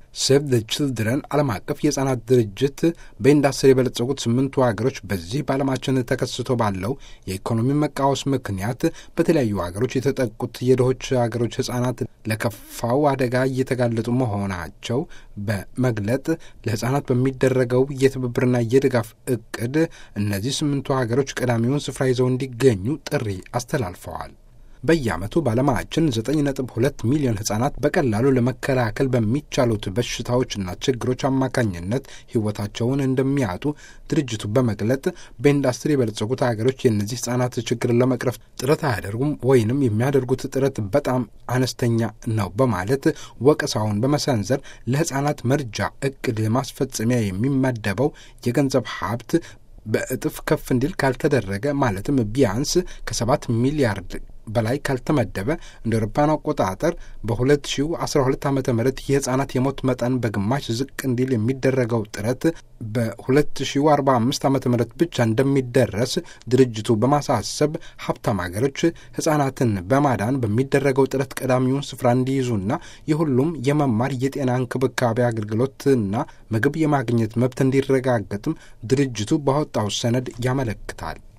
ሴቭ ዘ ችልድረን ዓለም አቀፍ የሕፃናት ድርጅት በኢንዱስትሪ የበለጸጉት ስምንቱ ሀገሮች በዚህ በዓለማችን ተከስቶ ባለው የኢኮኖሚ መቃወስ ምክንያት በተለያዩ ሀገሮች የተጠቁት የድሆች ሀገሮች ሕፃናት ለከፋው አደጋ እየተጋለጡ መሆናቸው በመግለጥ ለሕፃናት በሚደረገው የትብብርና የድጋፍ እቅድ እነዚህ ስምንቱ ሀገሮች ቀዳሚውን ስፍራ ይዘው እንዲገኙ ጥሪ አስተላልፈዋል። በየዓመቱ በዓለማችን 9.2 ሚሊዮን ሕፃናት በቀላሉ ለመከላከል በሚቻሉት በሽታዎችና ችግሮች አማካኝነት ሕይወታቸውን እንደሚያጡ ድርጅቱ በመግለጥ በኢንዱስትሪ የበለጸጉት ሀገሮች የእነዚህ ሕፃናት ችግር ለመቅረፍ ጥረት አያደርጉም ወይንም የሚያደርጉት ጥረት በጣም አነስተኛ ነው በማለት ወቀሳውን በመሰንዘር ለሕፃናት መርጃ እቅድ ማስፈጸሚያ የሚመደበው የገንዘብ ሀብት በእጥፍ ከፍ እንዲል ካልተደረገ ማለትም ቢያንስ ከሰባት ሚሊያርድ በላይ ካልተመደበ እንደ አውሮፓውያን አቆጣጠር በ2012 ዓ ም የህፃናት የሞት መጠን በግማሽ ዝቅ እንዲል የሚደረገው ጥረት በ2045 ዓ ም ብቻ እንደሚደረስ ድርጅቱ በማሳሰብ ሀብታም ሀገሮች ህጻናትን በማዳን በሚደረገው ጥረት ቀዳሚውን ስፍራ እንዲይዙና የሁሉም የመማር የጤና እንክብካቤ አገልግሎትና ምግብ የማግኘት መብት እንዲረጋገጥም ድርጅቱ ባወጣው ሰነድ ያመለክታል።